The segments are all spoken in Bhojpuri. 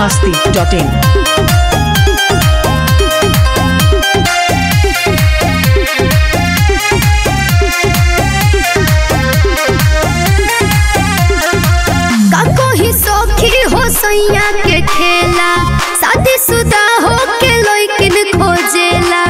masti.in. काको ही सौखी हो सैया के खेला शादी शुदा हो के लइकिन खोजेला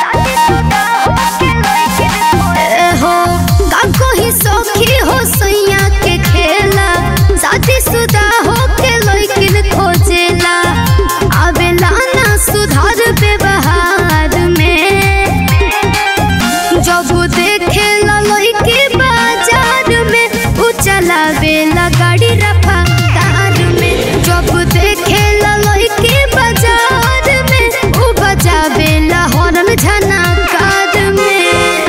ए हो काको ही सौखी हो सैया के खेला शादी शुदा हो के लइकिन खोजेला आवेला ना सुधार व्यवहार में जब देखे लइके बाजार में उ चलावेला गाड़ी रफ्तार में जब देखे लइके बाजार में उ बजावेला हॉर्न झनकार में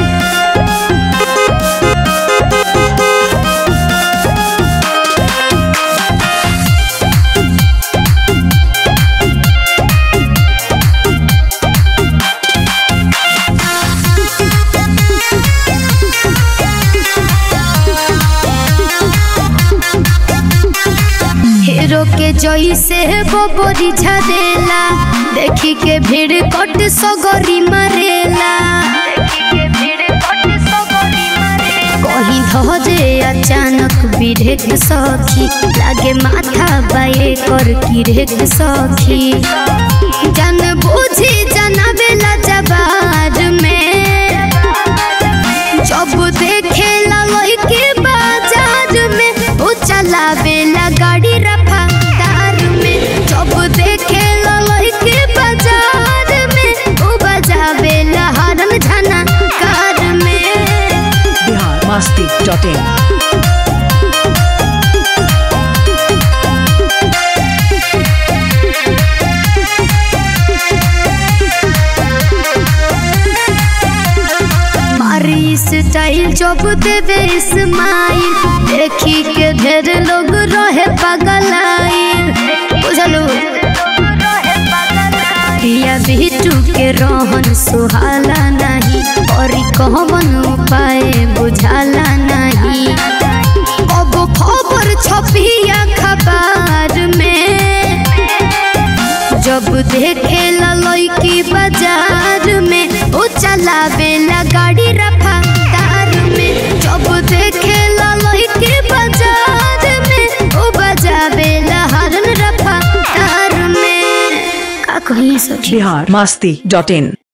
हीरो के जैसे बबरी झरेला देखी के भीड़ कट सगरी मरेला कहीं धरे अचानक बिरेक सखी लागे माथा बाए कर किरेक सखी जन बुझी जनावेला जबार में जब देखे लइके बाजार में उ चलावेला गाड़ी रफ्तार में जब देखे लइके बाजार में उ बजावेला हरन झनकार में Bihar masti.in. मारी स्टाइल जब देवे इस्माइल देखी के ढेर लोग रहे पगलाइल बुझलू पिया बिटू के रोहन सुहाला नहीं और कहवन उपाय बुझाला नहीं अब खबर छपिया खबर में जब देखे लइकी बाजार में उ चलावेला गाड़ी रफ्तार में जब देखे लइकी बाजार में उ बजावेला हरन रफ्तार में का कहिए सखी Bihar masti.in.